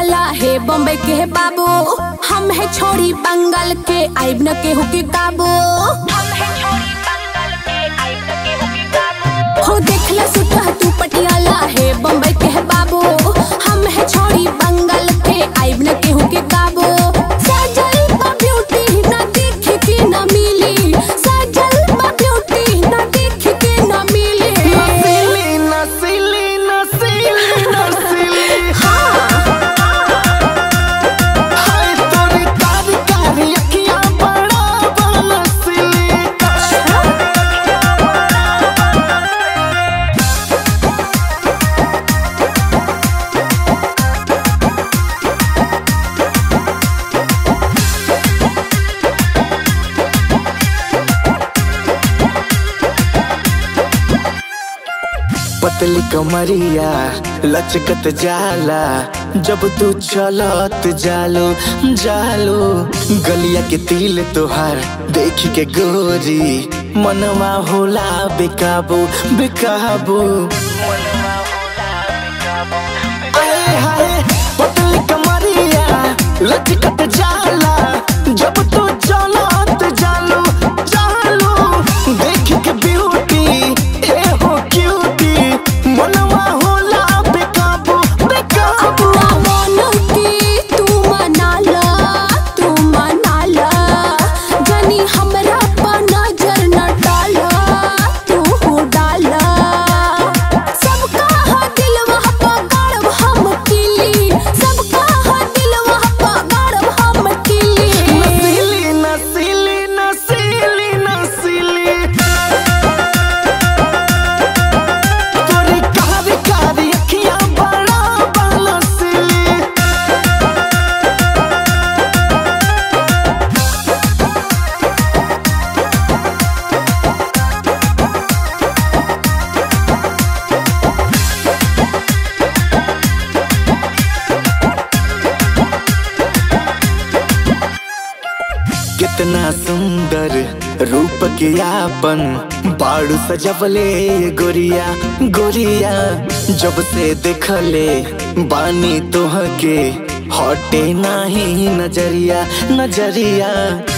पटियाला हे बम्बई के है बाबू हम है छोड़ी बंगाल के आइब न केहू के काबू हो देखला सुटह तू पटियाला हे बम्बई के है बाबू हम है छोड़ी बंगाल के आइब न केहू के काबू सजल बा ब्यूटी ना देख के ना मिली सजल बा ब्यूटी ना देख के ना मिली नसीली नसीली नसीली नसीली हाय तोरी कारी कारी अखियां बड़ा बनसीली पतली कमरिया लचकत जाला जब तू चलत जालो जालो गलिया के तिल तोहार देख के गोरी मनवा होला बेकाबू बेकाबू आए हाय पतली कमरिया लचकत जाला जब तू चलत जालो जालो देख के ब्यूटी ए हो क्यूटी मनवा होला बेकाबू बेकाबू अपना मन के तू मनाला तू मनाला जनी हमरा पर नजर न डाला तू हो डाला सबका हा दिलवा पर गाड़ब हम किली सबका हा दिलवा पर गाड़ब हम किली नसीली नसीली नसीली नसीली तोरी कारी कारी अखियां बड़ा बनसीली कितना सुंदर रूप के आपन बाड़ू सजवले गोरिया गोरिया जब से देखले बानी तोह के हटे नाही नजरिया नजरिया